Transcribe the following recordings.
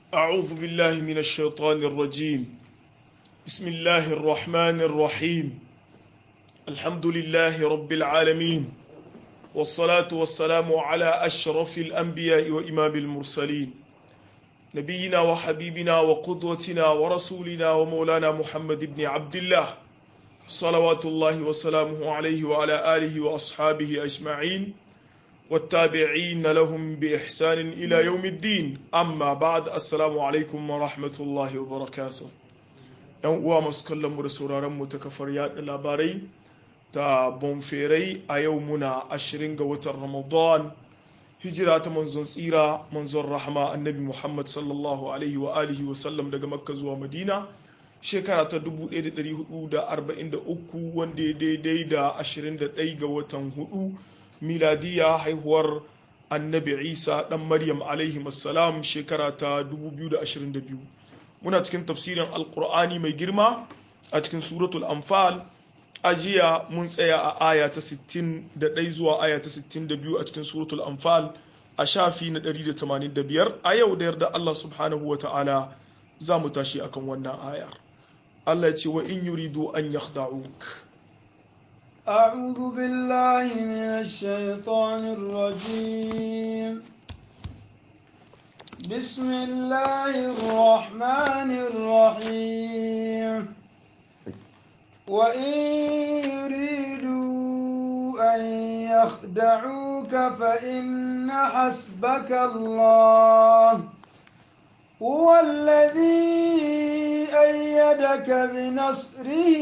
أعوذ بالله من الشيطان الرجيم بسم الله الرحمن الرحيم الحمد لله رب العالمين والصلاة والسلام على أشرف الأنبياء وإمام المرسلين نبينا وحبيبنا وقدوتنا ورسولنا ومولانا محمد بن عبد الله صلوات الله وسلامه عليه وعلى آله وأصحابه أجمعين والتابعين لهم بإحسان إلى يوم الدين أما بعد السلام عليكم ورحمة الله وبركاته ‘yan uwa masu kallon mu da sauraron mu ta kafar yaɗa labarai ta bonferai a yau muna ashirin ga watan ramadan hijira ta manzon tsira manzon rahama annabi muhammad sallallahu alaihi wa alihi wa sallam daga makka zuwa madina shekara ta 1443 wanda ya daidai da 21 ga watan hudu miladiya haihuwar annabi isa dan maryam alaihi salam shekara ta 2022 muna cikin tafsirin alkur'ani mai girma a cikin suratul anfal a jiya mun tsaya a aya ta 61 zuwa aya ta 62 a cikin suratul anfal a shafi na 185 a yau da yarda Allah subhanahu wa ta'ala za mu tashi akan wannan ayar Allah ya ce wa in yuridu an yakhda'uk أعوذ بالله من الشيطان الرجيم بسم الله الرحمن الرحيم وإن يريدوا أن يخدعوك فإن حسبك الله هو الذي أيدك بنصره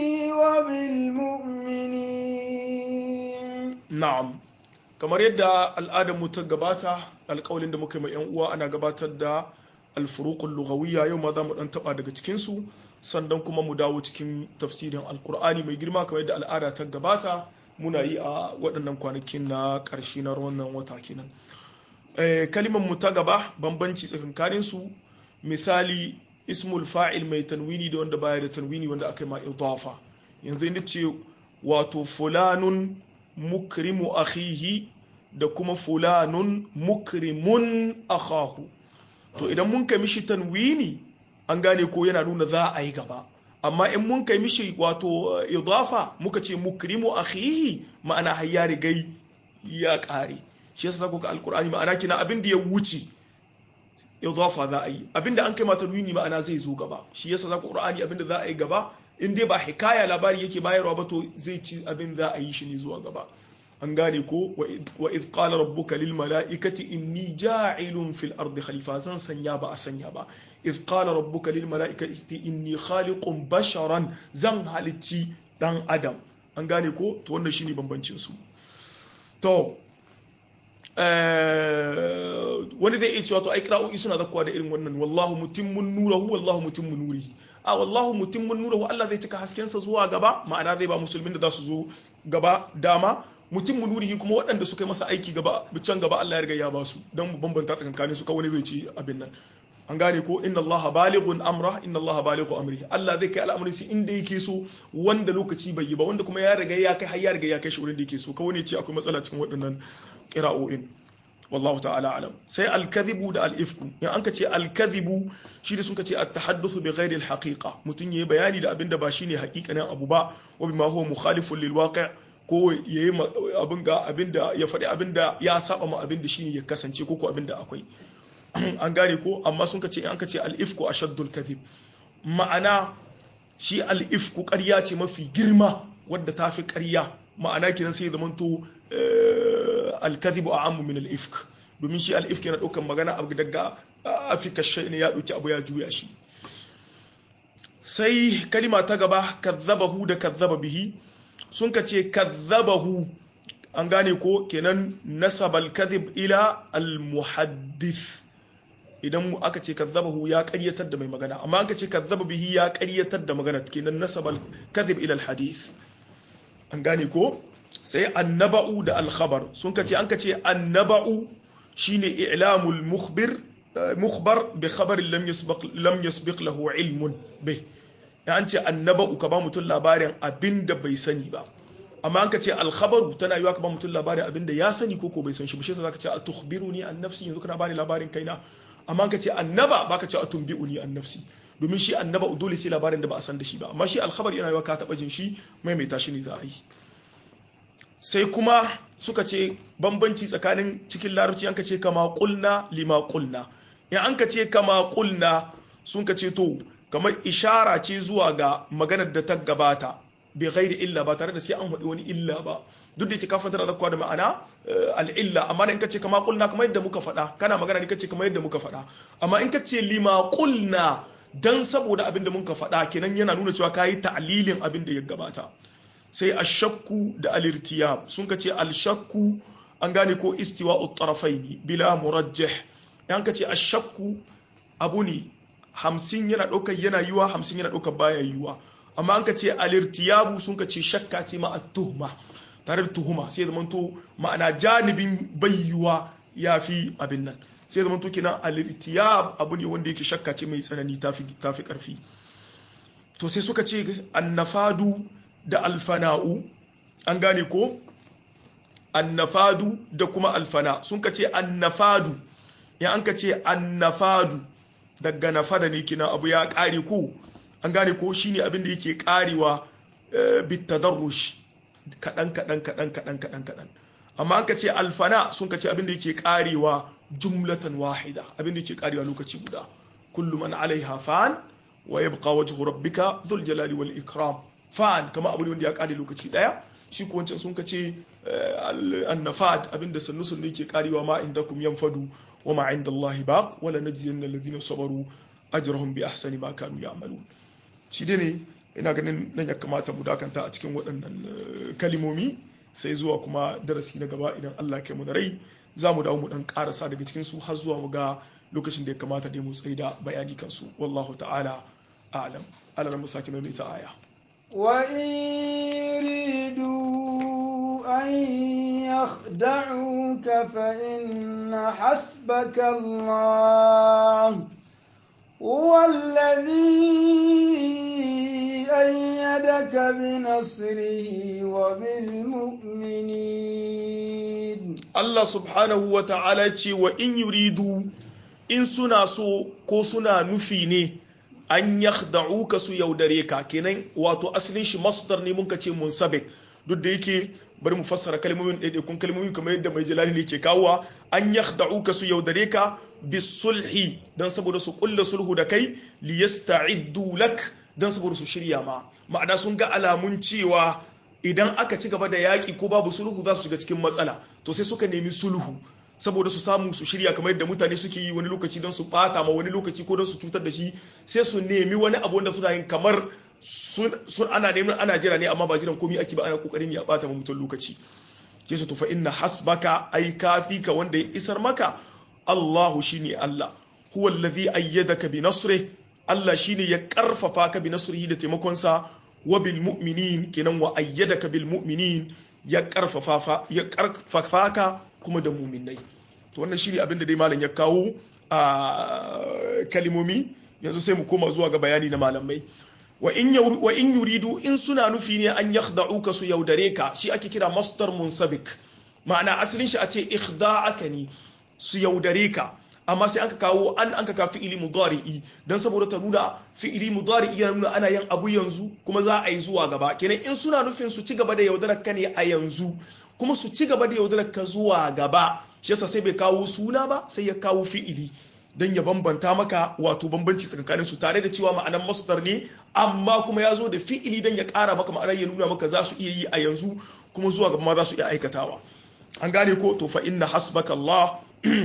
وبالمؤمنين na'am kamar yadda al'adarmu ta gabata alƙawalin da muka yi mai yan uwa ana gabatar da alfuruqul lughawiyya yau ma za mu dan taba daga cikin su sannan kuma mu dawo cikin tafsirin alkur'ani mai girma kamar yadda al'ada ta gabata muna yi a waɗannan kwanakin na ƙarshe na wannan wata kenan kalimar mu ta gaba bambanci tsakankanin su misali ismul fa'il mai tanwini da wanda baya da tanwini wanda aka yi ma idafa yanzu inda ce wato fulanun mukrimu akhihi da kuma fulanun mukrimun akhahu to idan mun kai mishi tanwini an gane ko yana nuna za a yi gaba amma in mun kai mishi wato idafa muka ce mukrimu akhihi ma'ana har ya rigai ya kare shi yasa ku ga alqur'ani ma'ana kina abin da ya wuce idafa za a yi abin da an kai mata tanwini ma'ana zai zo gaba shi yasa zaku qur'ani abin da za a yi gaba in dai ba hikaya labari yake bayarwa ba to zai ci abin za a yi shi ne zuwa gaba an gane ko wa id qala rabbuka lil mala'ikati inni ja'ilun fil ardi khalifa zan sanya ba a sanya ba id qala rabbuka lil mala'ikati inni khaliqun basharan zan halicci dan adam an gane ko to wannan shine bambancin su to wani zai iya cewa to ai qira'o'i suna zakkuwa da irin wannan wallahu mutimmun nurahu wallahu mutimmu nurihi a wallahu mutimmun nurahu Allah zai cika haskensa zuwa gaba ma'ana zai ba musulmin da za su zo gaba dama mutum nurihi kuma waɗanda suka yi masa aiki gaba can gaba Allah ya riga ya ba su don mu bambanta tsakankanin su kawai zai ci abin nan an gane ko inna Allah balighun amra inna Allah balighu amri Allah zai kai al'amarin shi inda yake so wanda lokaci bai yi ba wanda kuma ya riga ya kai har ya riga ya kai shi wurin da yake so kawai ne ce akwai matsala cikin waɗannan qira'o'in wallahu ta'ala alam sai al-kadhibu da al-ifku in an ka ce al-kadhibu shi da sun ka ce at-tahaddathu bi ghairi al-haqiqa mutun yayi bayani da abinda ba shine haƙiƙanin abu ba wa bima huwa mukhalifun lil waqi' ko yayi abin ga abinda ya faɗi abinda ya saba ma abinda shine ya kasance ko ko abinda akwai an gane ko amma sun ka ce in an ka ce al-ifku ashaddul kadhib ma'ana shi al-ifku ƙarya ce mafi girma wadda ta fi ƙarya ma'ana kiran sai zamanto alkazibu a amu min al'ifk domin shi al'ifk yana ɗaukan magana abu daga afirka shai ne ya ɗauki abu ya juya shi sai kalima ta gaba kazzabahu da kazzaba bihi sun ka ce kazzabahu an gane ko kenan nasabal kazib ila al-muhaddith idan aka ce kazzabahu ya ƙaryatar da mai magana amma aka ce kazzaba bihi ya ƙaryatar da magana kenan nasabal kazib ila al-hadith an gane ko sai annaba'u da alkhabar sun kace an kace annaba'u shine i'lamul mukhbir mukhbar bi khabarin lam yasbiq lam yasbiq lahu ilmun bai an ce annaba'u ka ba mutum labarin abinda bai sani ba amma an ka ce alkhabaru tana yiwa ka ba mutum labarin abinda ya sani ko ko bai san shi ba shi yasa zaka ce a tukhbiruni an nafsi yanzu kana bani labarin kaina amma ka ce annaba baka ce atumbi'uni an nafsi domin shi annaba dole sai labarin da ba a san da shi ba amma shi alkhabar yana yawa ka taba jin shi maimaita shi ne za a yi sai kuma suka ce bambanci tsakanin cikin larabci an ka ce kama kulna lima kulna in an ka ce kama kulna sun ka ce to kamar ishara ce zuwa ga maganar da ta gabata bi ghairi illa ba tare da sai an haɗi wani illa ba duk da yake kafin tana zakwa da ma'ana al'illa amma in ka ce kama kulna kamar yadda muka faɗa kana magana ne ka ce kamar yadda muka faɗa amma in ka ce lima kulna dan saboda abin da muka faɗa kenan yana nuna cewa kayi ta'lilin abin da ya gabata sai ashakku da alirtiyab sun ka ce alshakku an gane ko istiwa'u tarafaini bila murajjih yan ka ce ashakku abu ne hamsin yana ɗaukar yana yiwa hamsin yana ɗaukar baya yiwa amma an ka ce alirtiyabu sun ka ce shakka ce ma tuhuma tare da tuhuma sai zama to ma'ana janibin bayyuwa ya fi abin nan sai zama to kenan alirtiyab abu ne wanda yake shakka ce mai tsanani tafi tafi karfi to sai suka ce annafadu da alfana'u an gane ko annafadu da kuma alfana sun ka ce annafadu ya an ka ce annafadu daga nafada ne kina abu ya kare ko an gane ko shine abin da yake karewa bitadarrush kadan kadan kadan kadan kadan kadan amma an ka ce alfana sun ka ce abin da yake karewa jumlatan wahida abin da yake karewa lokaci guda kullu man alaiha fan wa yabqa wajhu rabbika dhul jalali wal ikram fan kama abu ne wanda ya kare lokaci daya shi ko wancan sun kace annafad abinda sannu sannu yake karewa ma indakum yanfadu wa ma inda Allah baq wala najziyanna alladhina sabaru ajrahum bi ahsani ma kanu ya'malun shi dai ne ina ganin nan ya kamata mu dakanta a cikin waɗannan kalimomi sai zuwa kuma darasi na gaba idan Allah kai mu da rai za mu dawo mu dan karasa daga cikin su har zuwa mu ga lokacin da ya kamata dai mu tsaida bayani kansu wallahu ta'ala a'lam Allah mu sake mai ta aya وإن يريدوا أن يخدعوك فإن حسبك الله هو الذي أيدك بنصره وبالمؤمنين Allah subhanahu wa ta'ala ce wa in yuridu in suna so ko suna nufi ne an yakhda'uka su yaudare ka kenan wato asalin shi masdar ne muka ce munsabik duk da yake bari mu fassara kalmomin ɗaiɗaikun kalmomi kamar yadda mai jalali ne ke kawowa an yakhda'uka su yaudare ka bisulhi dan saboda su kulla sulhu da kai li yasta'iddu lak dan saboda su shirya ma ma'ana sun ga alamun cewa idan aka ci gaba da yaƙi ko babu sulhu za su shiga cikin matsala to sai suka nemi sulhu saboda su samu su shirya kamar yadda mutane suke yi wani lokaci don su bata ma wani lokaci ko don su cutar da shi sai su nemi wani abu wanda suna yin kamar sun ana neman ana jira ne amma ba jiran komai ake ba ana kokarin ya bata ma mutum lokaci ke su tufa inna hasbaka ai kafi ka wanda ya isar maka Allahu shine Allah huwa allazi ayyadaka bi nasrih Allah shine ya karfafa ka bi nasrihi da taimakon sa wa bil mu'minin kenan wa ayyadaka bil mu'minin ya karfafa ya karfafa ka kuma da muminai to wannan shine abin da dai malam ya kawo a kalimomi yanzu sai mu koma zuwa ga bayani na malamai wa in wa in yuridu in suna nufi ne an yakhda'uka su yaudare ka shi ake kira masdar munsabik ma'ana asalin shi a ce ikhda'aka ne su yaudare ka amma sai an ka kawo an an ka ka fi'ili mudari'i dan saboda ta nuna fi'ili mudari'i yana nuna ana yin abu yanzu kuma za a yi zuwa gaba kenan in suna nufin su ci gaba da yaudarar ka ne a yanzu kuma su ci gaba da yaudarar ka zuwa gaba shi yasa sai bai kawo suna ba sai ya kawo fi'ili don ya bambanta maka wato bambanci tsakanin su tare da cewa ma'anar masdar ne amma kuma ya zo da fi'ili don ya ƙara maka ma'anar ya nuna maka za su iya yi a yanzu kuma zuwa gaba ma za su iya aikatawa an gane ko to fa inna hasbaka Allah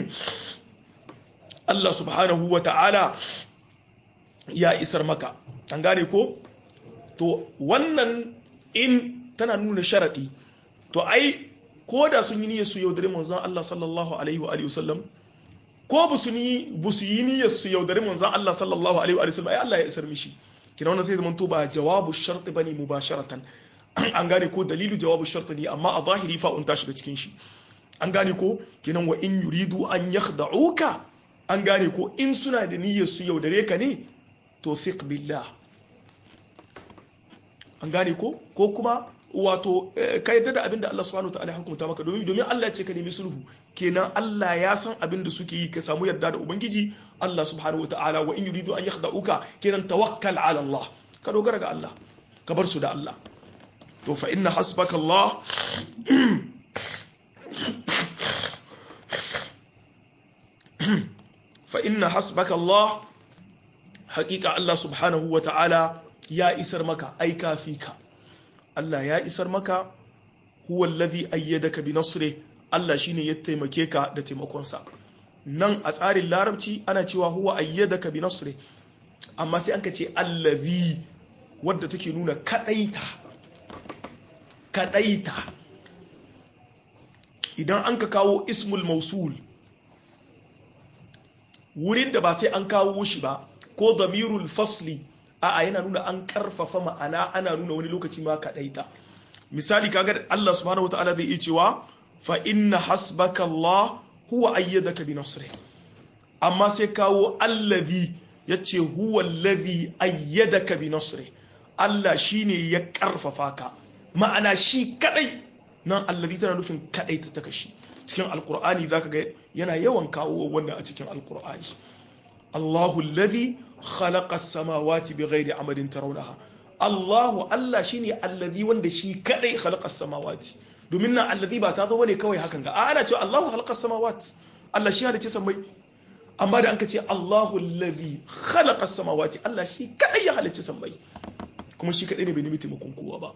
Allah subhanahu wa ta'ala ya isar maka an gane ko to wannan in tana nuna sharaɗi to ai ko da sun yi niyyar su yaudare manzon Allah sallallahu alaihi wa alihi wasallam ko ba su yi ba su yi niyyar su yaudare manzon Allah sallallahu alaihi wa alihi wasallam ai Allah ya isar mishi kina wannan zai zama to ba jawabu shart bane mubasharatan an gane ko dalilu jawabu shart ne amma a zahiri fa un ta shiga cikin shi an gane ko kinan wa in yuridu an yakhda'uka an gane ko in suna da niyyar su yaudare ka ne to thiq billah an gane ko ko kuma wato ka yadda da abin da Allah subhanahu wataala ya hukunta maka domin domin Allah ya ce ka nemi sulhu kenan Allah ya san abin da suke yi ka samu yarda da ubangiji Allah subhanahu wataala wa in yuridu an yakhda'uka kenan tawakkal ala Allah ka dogara ga Allah ka bar su da Allah to fa inna hasbaka Allah fa inna hasbaka Allah haƙiƙa Allah subhanahu wataala ya isar maka ai kafi ka Allah ya isar maka huwa allazi ayyadaka bi nasri Allah shine ya taimake ka da taimakonsa nan a tsarin larabci ana cewa huwa ayyadaka bi nasri amma sai anka ce allazi wadda take nuna kadaita kadaita idan an ka kawo ismul mausul wurin da ba sai an kawo shi ba ko damirul fasli a'a yana nuna an karfafa ma'ana ana nuna wani lokaci ma kadaita misali kaga Allah subhanahu wataala zai iya cewa fa inna hasbaka Allah huwa ayyadaka bi nasri amma sai kawo allazi yace huwa allazi ayyadaka bi nasri Allah shine ya karfafa ka ma'ana shi kadai nan allazi tana nufin kadai ta taka shi cikin alqur'ani zaka ga yana yawan kawo wannan a cikin alqur'ani Allahu allazi khalaqa as-samawati bighairi amadin tarawnaha Allahu Allah shine allazi wanda shi kadai khalaqa as-samawati domin nan allazi ba ta zo bane kawai hakan ga ana cewa Allahu khalaqa as-samawati Allah shi halicce samai amma da anka ce Allahu allazi khalaqa as-samawati Allah shi kadai ya halicce samai kuma shi kadai ne bai nemi taimakon kowa ba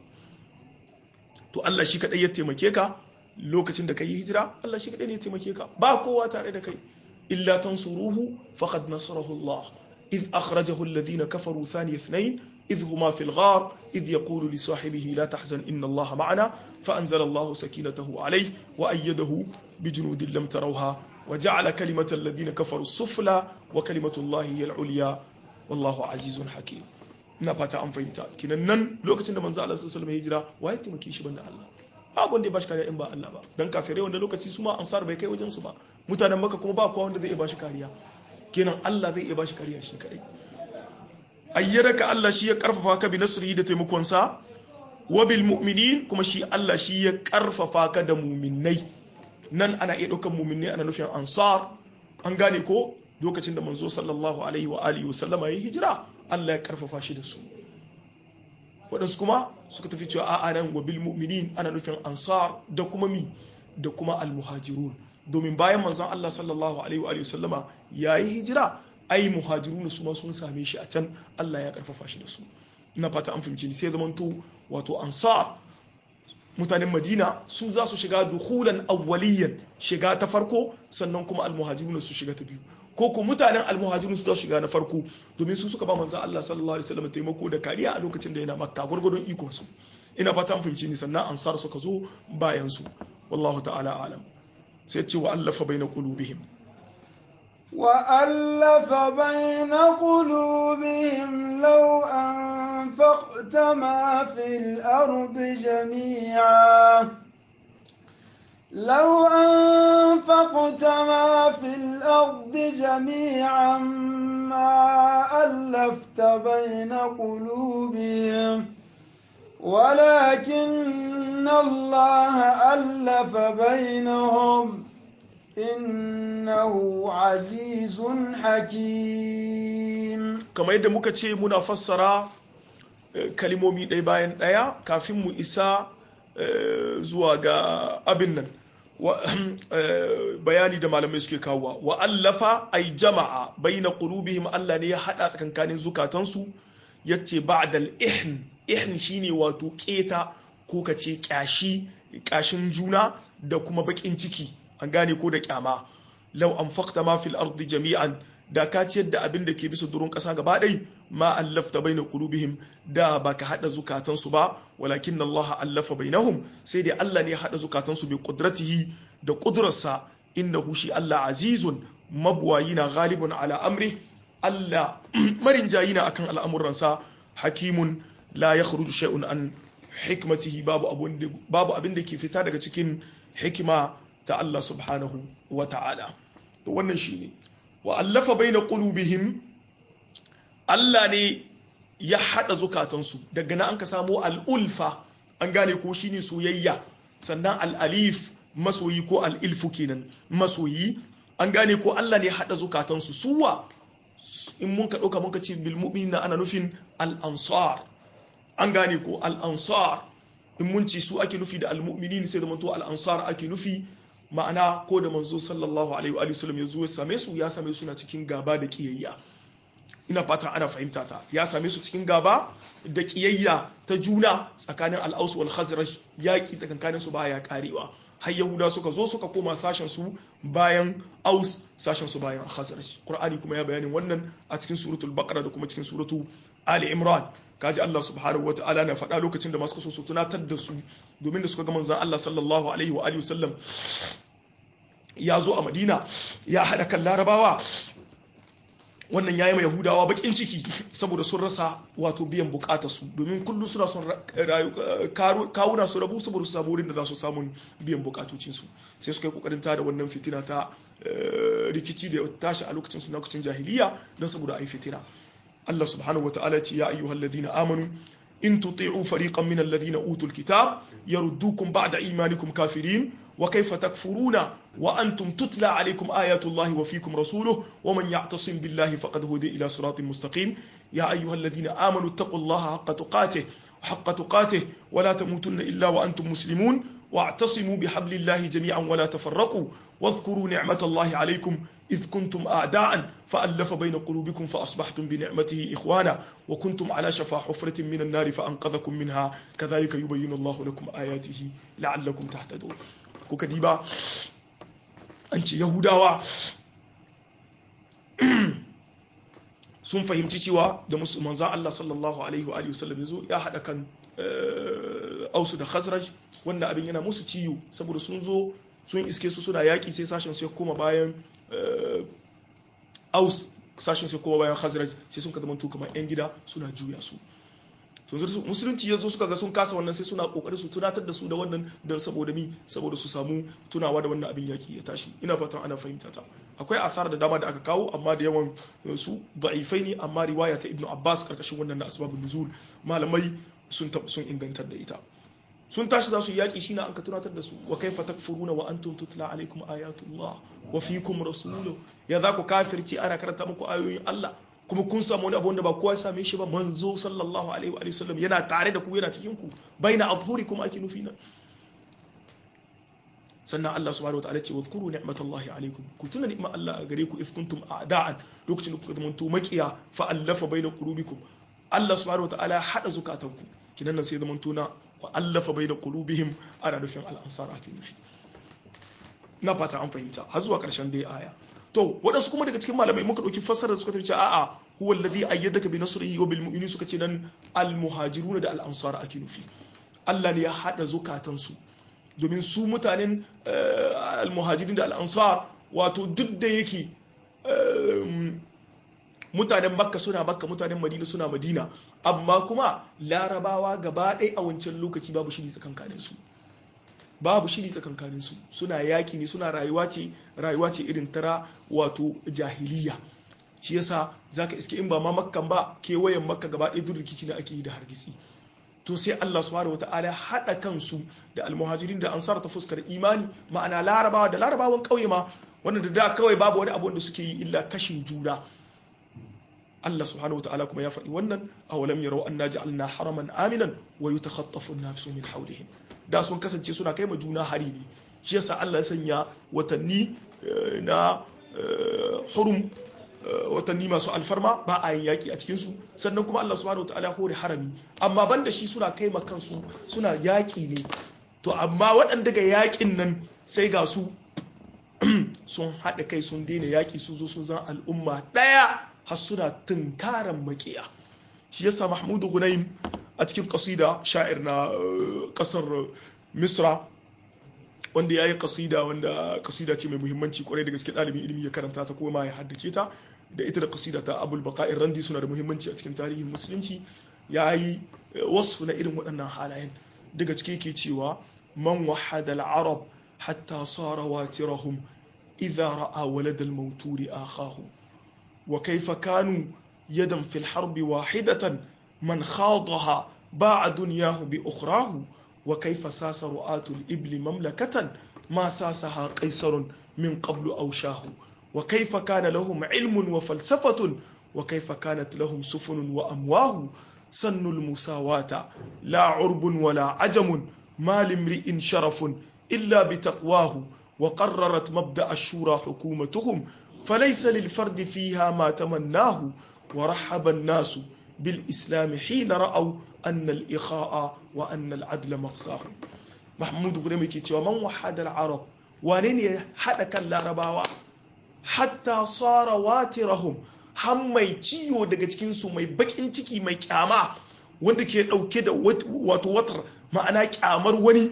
to Allah shi kadai ya taimake ka lokacin da kai hijira Allah shi kadai ne ya taimake ka ba kowa tare da kai illa tansuruhu faqad nasarahu Allah إذ أخرجه الذين كفروا ثاني اثنين إذ هما في الغار إذ يقول لصاحبه لا تحزن إن الله معنا فأنزل الله سكينته عليه وأيده بجنود لم تروها وجعل كلمة الذين كفروا السفلى وكلمة الله هي العليا والله عزيز حكيم ina fata an fahimta kinan nan lokacin da manzo Allah sallallahu alaihi hijira wa ya taimake shi banda Allah babu wanda ya bashi kariya in ba Allah ba dan kafirai wanda lokaci su ma ansar bai kai wajen su ba mutanen maka kuma ba kowa wanda zai iya bashi kariya kenan Allah zai iya bashi kariya shi kadai ayyadaka Allah shi ya karfafa ka bi nasrihi da taimakon sa wa bil mu'minin kuma shi Allah shi ya karfafa ka da mu'minnai nan ana iya daukan mu'minnai ana nufin ansar an gane ko lokacin da manzo sallallahu alaihi wa alihi wasallama yayi hijira Allah ya karfafa shi da su waɗansu kuma suka tafi cewa a'a nan wa bil mu'minin ana nufin ansar da kuma mi da kuma al muhajirun domin bayan manzon Allah sallallahu alaihi wa sallama ya yi hijira ai muhajirun su ma sun same shi a can Allah ya karfafa shi da su ina fata an fahimci ni sai zamanto wato ansar mutanen Madina su za su shiga duhulan awwaliyan shiga ta farko sannan kuma almuhajirun su shiga ta biyu ko ko mutanen almuhajirun su za su shiga na farko domin su suka ba manzon Allah sallallahu alaihi wasallam taimako da kariya a lokacin da yana Makka gurgurdon ikon su ina fata an fahimci ni sannan ansar suka zo bayan su wallahu ta'ala alam sai ce wa allafa bai na ƙulubihim وألف بين قلوبهم لو أنفقت ما في الأرض جميعا لو أنفقت ما في الأرض جميعا ما ألفت بين قلوبهم ولكن الله ألف بينهم إنه عزيز حكيم kamar yadda muka ce muna fassara kalimomi ɗaya bayan ɗaya kafin mu isa zuwa ga abin nan bayani da malamai suke kawowa wa allafa ay jama'a baina qulubihim Allah ne ya hada tsakankanin zukatansu yace ba'dal ihn ihn shine wato keta ko kace kyashi kashin juna da kuma bakin ciki an gane ko da kyama law anfaqta ma fil ardi jami'an da ka ciyar da abin da ke bisa durun ƙasa gaba ɗai ma allafta baina qulubihim da baka hada zukatansu ba walakin Allah allafa bainahum sai dai Allah ne ya hada zukatansu bi qudratihi da qudrarsa innahu shi Allah azizun mabwayina ghalibun ala amri Allah marin jayina akan al'amuransa hakimun la yakhruju shay'un an hikmatihi babu abun babu abin da ke fita daga cikin hikima ta Allah subhanahu wa ta'ala to wannan shine wa allafa baina qulubihim Allah ne ya hada zukatansu daga nan an ka samu al'ulfa an gane ko shine soyayya sannan al-alif masoyi ko al-ilfu kenan masoyi an gane ko Allah ne hada zukatansu suwa in mun ka dauka mun ka ce bil mu'minina ana nufin al-ansar an gane ko al-ansar in mun ci su ake nufi da al-mu'minin sai da manto al-ansar ake nufi ma'ana ko da manzo sallallahu alaihi wa sallam ya zo ya same su ya same su na cikin gaba da kiyayya ina fata ana fahimta ta ya same su cikin gaba da kiyayya ta juna tsakanin al-aus wal khazraj yaki tsakankanin su baya karewa har yahuda suka zo suka koma sashen su bayan aus sashen su bayan khazraj qur'ani kuma ya bayanin wannan a cikin suratul baqara da kuma cikin suratu ali imran kaji Allah subhanahu wa ta'ala na faɗa lokacin da masu so su tunatar da su domin da suka ga manzon Allah sallallahu alaihi wa alihi wasallam ya zo a Madina ya haɗa kan larabawa wannan yayi mai yahudawa bakin ciki saboda sun rasa wato biyan bukatar su domin kullum suna son kawuna su rabu saboda su samu wurin da za su samu biyan bukatocin su sai suka yi kokarin tada wannan fitina ta rikici da tashi a lokacin su lokacin jahiliya don saboda ai fitina Allah subhanahu wa ta'ala ce ya ayyuhal ladina amanu in tuti'u fariqan min alladhina utul kitab yaruddukum ba'da imanikum kafirin wa kayfa takfuruna wa antum tutla alaykum ayatu Allahi wa fikum rasuluhu wa man ya'tasim billahi faqad hudiya ila siratin mustaqim ya ayyuhal ladina amanu taqullaha haqqa tuqatih haqqa tuqatih wa la tamutunna illa wa antum muslimun واعتصموا بحبل الله جميعا ولا تفرقوا واذكروا نعمة الله عليكم إذ كنتم أعداء فألف بين قلوبكم فأصبحتم بنعمته إخوانا وكنتم على شفا حفرة من النار فأنقذكم منها كذلك يبين الله لكم آياته لعلكم تهتدون كوكديبا أنت يهودا sun fahimci cewa da manzan Allah sallallahu alaihi wa sallam yazo ya haɗa kan ausu da khazraj wanda abin yana musu ciwo saboda sun zo sun iske su suna yaƙi sai sashen su ya koma bayan aus sashen su ya koma bayan khazraj sai sun ka zama kamar yan gida suna juya su musulunci ya zo suka ga sun kasa wannan sai suna kokarin su tunatar da su da wannan don saboda mi saboda su samu tunawa da wannan abin yaki ya tashi ina fatan ana fahimta ta akwai asar da dama da aka kawo amma da yawan su da'ifai ne amma riwaya ta ibnu abbas karkashin wannan na asbabun nuzul malamai sun sun ingantar da ita sun tashi za su yaki shine an ka tunatar da su wa kaifa takfuruna wa antum tutla alaikum ayatullah wa fiikum rasuluhu ya za ku kafirci ana karanta muku ayoyin Allah kuma kun samu wani abu wanda ba kowa ya same shi ba manzo sallallahu alaihi wa sallam yana tare da ku yana cikin ku baina azhurikum ake nufi nan sannan Allah subhanahu wataala ce wadhkuru ni'matallahi alaikum ku tuna ni'mar Allah a gare ku if kuntum a'da'an lokacin da kuka zamanto makiya fa allafa baina qulubikum Allah subhanahu wataala hada zukatanku kinan nan sai zamanto na wa allafa baina qulubihim ana nufin al-ansar ake nufi na fata an fahimta har zuwa karshen dai aya to waɗansu kuma daga cikin malamai muka ɗauki fassara suka tafi a'a huwa alladhi ayyadaka bi nasrihi wa bil mu'minin suka ce nan al muhajiruna da al ansar ake nufi Allah ne ya hada zukatansu domin su mutanen al muhajirin da al ansar wato duk da yake mutanen makka suna makka mutanen madina suna madina amma kuma larabawa gaba ɗaya a wancan lokaci babu shiri tsakankanin su babu shiri tsakankanin su suna yaki ne suna rayuwa ce rayuwa ce irin tara wato jahiliya shi yasa zaka iske in ba ma makkan ba kewayen makka gaba ɗaya duk rikici da ake yi da hargitsi to sai Allah subhanahu wataala hada kansu da almuhajirin da ansar ta fuskar imani ma'ana larabawa da larabawan kauye ma wanda da da kawai babu wani abu da suke yi illa kashin juna Allah subhanahu wataala kuma ya faɗi wannan awalam yarau anna ja'alna haraman aminan wa yatakhatafu an-nasu min hawlihim da sun kasance suna kai ma juna hari ne shi yasa Allah ya sanya watanni na hurum watanni masu alfarma ba a yin yaƙi a cikinsu sannan kuma Allah subhanahu wa ta'ala hore harami amma banda shi suna kai ma kansu suna yaƙi ne to amma waɗanda ga yaƙin nan sai ga su sun haɗa kai sun daina yaƙi sun zo sun zan al'umma ɗaya har suna tunkaran maƙiya shi yasa mahmudu gunaim a cikin kasida sha'ir na kasar misra wanda ya yi kasida wanda kasida ce mai muhimmanci kwarai da gaske ɗalibin ilimi ya karanta ta kuma ya haddace ta da ita da kasida ta abul baka'ir randi suna da muhimmanci a cikin tarihin musulunci ya yi wasu na irin waɗannan halayen daga ciki ke cewa man wahada al-arab hatta sara watirahum idza ra'a walad al-mawturi akhahu wa kayfa kanu yadan fil harbi wahidatan من خاضها باع دنياه بأخراه wa kaifa sasa ru'atul ibli mamlakatan ma sasaha qaisarun min qablu aw shahu wa kaifa kana lahum ilmun wa falsafatun wa kaifa kanat lahum sufunun wa amwahu sannul musawata la urbun wala ajamun ما لامرئ شرف إلا بتقواه وقررت مبدأ الشورى حكومتهم فليس للفرد فيها ما تمناه ورحب الناس بالإسلام حين رأوا أن الإخاء وأن العدل مغزاه محمود غريمي كي من وحد العرب وانين حدا كان لارباوا حتى صار واترهم har mai ciwo daga cikinsu mai bakin ciki mai kyama wanda ke dauke da wato watar ma'ana kyamar wani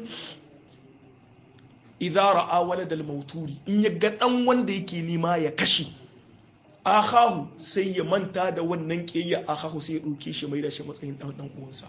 idza ra'a waladal mauturi in ya ga dan wanda yake nema ya kashe akahu sai ya manta da wannan kiyayya akahu sai ya dauke shi mai da shi matsayin dan dan uwansa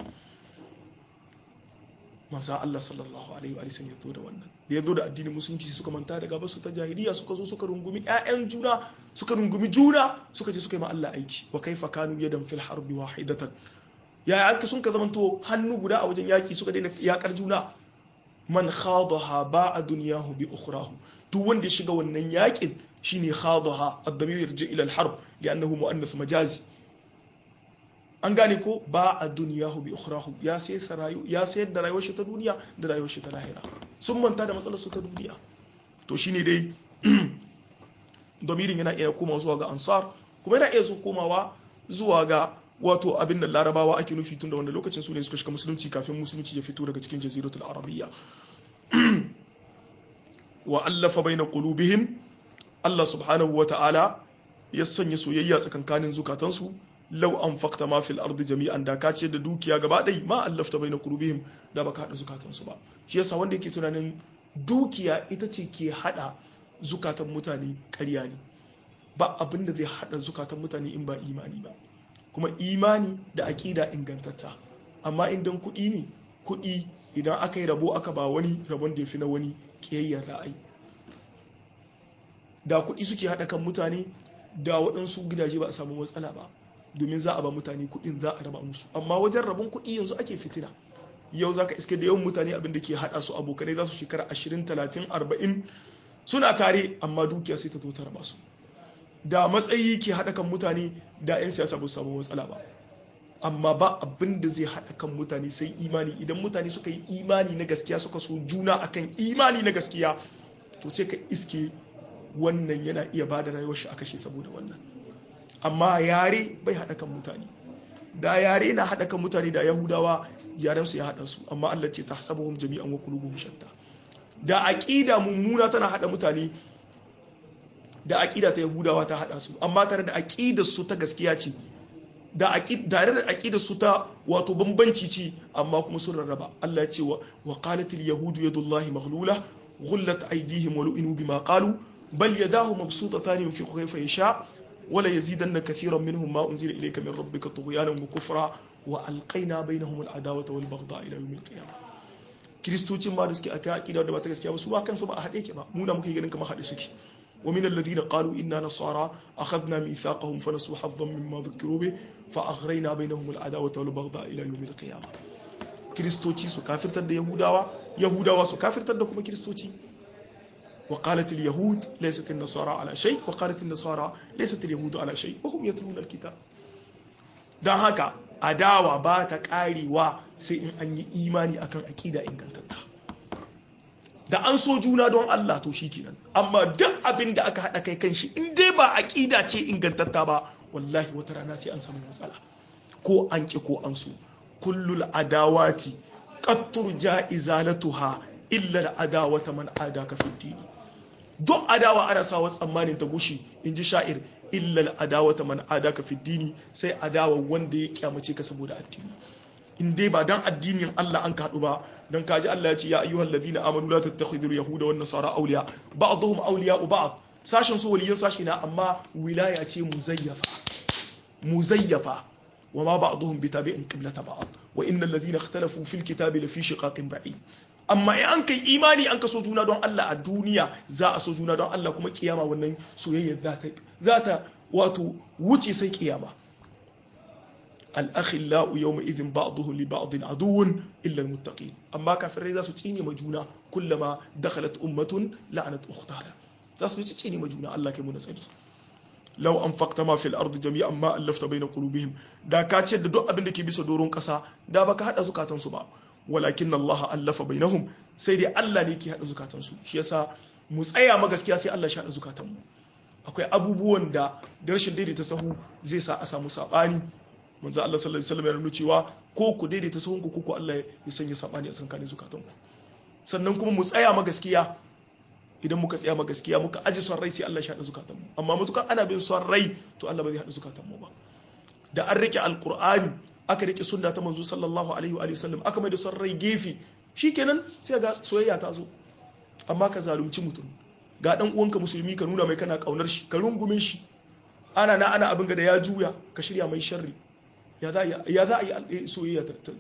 manzo Allah sallallahu alaihi wa sallam ya zo da wannan da ya zo da addinin musulunci suka manta da gaba su ta jahiliya suka zo suka rungumi ƴaƴan juna suka rungumi juna suka je suka yi ma Allah aiki wa kaifa kanu yadan fil harbi wahidatan yaya aka sun ka zamanto hannu guda a wajen yaki suka daina yakar juna man khadaha ba'a dunyahu bi ukhrahu duk wanda ya shiga wannan yakin shine khadaha ad-damir yarji ila al-harb li'annahu muannath majazi an gane ko ba'a dunyahu bi ukhrahu ya sai sarayu ya sayar da rayuwar shi ta duniya da rayuwar shi ta lahira sun manta da matsalar su ta duniya to shine dai damirin yana iya komawa zuwa ga ansar kuma yana iya komawa zuwa ga wato abin da larabawa ake nufi tun da wanda lokacin su ne suka shiga musulunci kafin musulunci ya fito daga cikin jaziratul arabiyya wa allafa baina qulubihim Allah subhanahu wa ta'ala ya sanya soyayya tsakankanin zukatansu law anfaqta ma fil ardi jami'an da ka ce da dukiya gaba ɗaya ma allafta baina qulubihim da baka hada zukatansu ba shi yasa wanda yake tunanin dukiya ita ce ke hada zukatan mutane ƙarya ne ba abin da zai hada zukatan mutane in ba imani ba kuma imani da aƙida ingantatta amma idan kuɗi ne kuɗi idan aka yi rabo aka ba wani rabon da ya fi na wani ƙiyayyar ra'ayi da kuɗi suke haɗa kan mutane da waɗansu gidaje ba a samu matsala ba domin za a ba mutane kuɗin za a raba musu amma wajen rabon kuɗi yanzu ake fitina yau za ka iske da yawan mutane abin da ke haɗa su abokanai za su shekara 20 30 40 suna tare amma dukiya sai ta zo ta raba su da matsayi ke haɗa kan mutane da 'yan siyasa ba su samu matsala ba amma ba abin da zai haɗa kan mutane sai imani idan mutane suka yi imani na gaskiya suka so juna akan imani na gaskiya to sai ka iske wannan yana iya ba da rayuwar shi a kashe saboda wannan amma yare bai haɗa kan mutane da yare na haɗa kan mutane da yahudawa yaren su ya haɗa su amma Allah ce tahsabuhum jami'an wa qulubuhum shatta da aqida mummuna tana haɗa mutane da aƙida ta yahudawa ta haɗa su amma tare da aƙidar su ta gaskiya ce da tare da aƙidar su ta wato bambanci ce amma kuma sun rarraba Allah ya ce wa qalatil yahudu yadullahi maghlula ghullat aydihim wa lu'inu bima qalu bal yadahu mabsutatan yunfiqu kayfa yasha wala yazidanna kathiran minhum ma unzila ilayka min rabbika tughyanan wa kufra wa alqayna bainahum al-adawata wal baghdha ila yawm al-qiyamah kristocin ma da suke akai aqida da ba ta gaskiya ba su ba kansu ba a haɗe ke ba mu na muke ganin kamar haɗe suke ومن الذين قالوا إنا نصارى أخذنا ميثاقهم فنسوا حظا مما ذكروا به فأغرينا بينهم العداوة والبغضاء إلى يوم القيامة كريستوتي سو كافر تد يهوداوا يهوداوا سو كافر تد كما كريستوتي وقالت اليهود ليست النصارى على شيء وقالت النصارى ليست اليهود على شيء وهم يتلون الكتاب dan haka adawa ba ta karewa sai in an yi imani akan akida ingantatta da an so juna don Allah to shi kenan amma duk abin da aka haɗa kai kan shi in dai ba aƙida ce ingantatta ba wallahi wata rana sai an samu matsala ko an ƙi ko an so kullul adawati qattur ja'izalatuha illa adawata man adaka fi dini duk adawa ana sawa tsammanin ta gushi in ji sha'ir illa adawata man adaka fi dini sai adawa wanda ya kyamace ka saboda addini in dai ba dan addinin Allah an kaɗu ba don kaji Allah ya ce ya ayyuhal ladina amanu la tattakhidul yahuda wan nasara awliya ba'dhum awliya'u ba'd sashen su waliyan sashi na amma wilaya ce muzayyafa muzayyafa wa ma ba'dhum bitabi'in qiblata ba'd wa innal ladina ikhtalafu fil kitabi lafi shiqaqin ba'id amma in an kai imani an ka so juna don Allah a duniya za a so juna don Allah kuma kiyama wannan soyayya za ta za ta wato wuce sai kiyama al-akhillau yawma idhin ba'dhuhu li ba'dhin aduwwun illa al-muttaqin amma kafirai za su tsine ma juna kullama dakhalat ummatun la'anat ukhtaha za su tsine ma juna Allah kai mu nasari law anfaqta ma fil ardi jami'an ma allafta bayna qulubihim da ka ce da duk abin da ke bisa doron kasa da baka hada zukatan su ba walakin Allah allafa bainahum sai dai Allah ne ke hada zukatan su shi yasa mu tsaya ma gaskiya sai Allah shi hada zukatan mu akwai abubuwan da da rashin daidaita sahu zai sa a samu sabani manzo Allah sallallahu alaihi wasallam ya nuna cewa ko ku daidaita sahun ku ko Allah ya sanya sabani a tsakanin zukatan ku sannan kuma mu tsaya ma gaskiya idan muka tsaya ma gaskiya muka aji son rai sai Allah ya haɗa zukatan mu amma mutukan ana bin son rai to Allah ba zai haɗa zukatan mu ba da an rike alqur'ani aka rike sunna ta manzo sallallahu alaihi wa sallam aka mai da son rai gefe shikenan sai ga soyayya ta zo amma ka zalunci mutum ga dan uwanka musulmi ka nuna mai kana kaunar shi ka rungume shi ana na ana abin ga da ya juya ka shirya mai sharri ya za a yi soyayya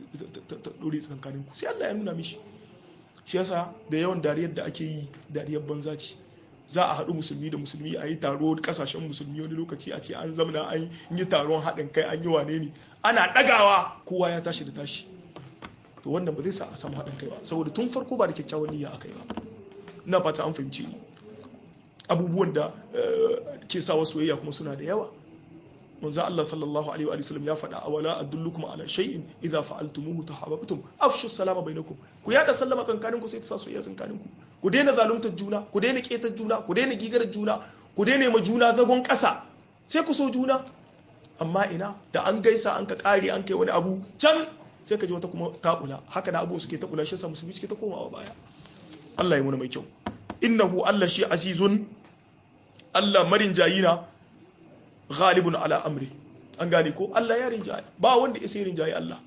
ta dore tsakankanin ku sai Allah ya nuna mishi shi yasa da yawan dariyar da ake yi dariyar banza ce za a haɗu musulmi da musulmi a yi taro kasashen musulmi wani lokaci a ce an zamana an yi taron haɗin kai an yi wane ne ana ɗagawa kowa ya tashi da tashi to wannan ba zai sa a samu haɗin kai ba saboda tun farko ba da kyakkyawan niyya aka yi ba ina fata an fahimci ni abubuwan da ke sa soyayya kuma suna da yawa manzo Allah sallallahu alaihi wa sallam ya faɗa a wala adullukum ala shay'in idza fa'altumuhu tahabbtum afshu salama bainakum ku yada sallama tsakanin ku sai ta sa soyayya tsakanin ku ku daina zaluntar juna ku daina ketar juna ku daina gigar juna ku daina ma juna zagon ƙasa sai ku so juna amma ina da an gaisa an ka kare an kai wani abu can sai ka ji wata kuma tabula haka na abu suke tabula shi sa musulmi suke ta komawa baya Allah ya muna mai kyau innahu Allah shi azizun Allah marin jayina ghalibun ala amri an gane ko Allah ya rinjaye ba wanda ya sai rinjaye Allah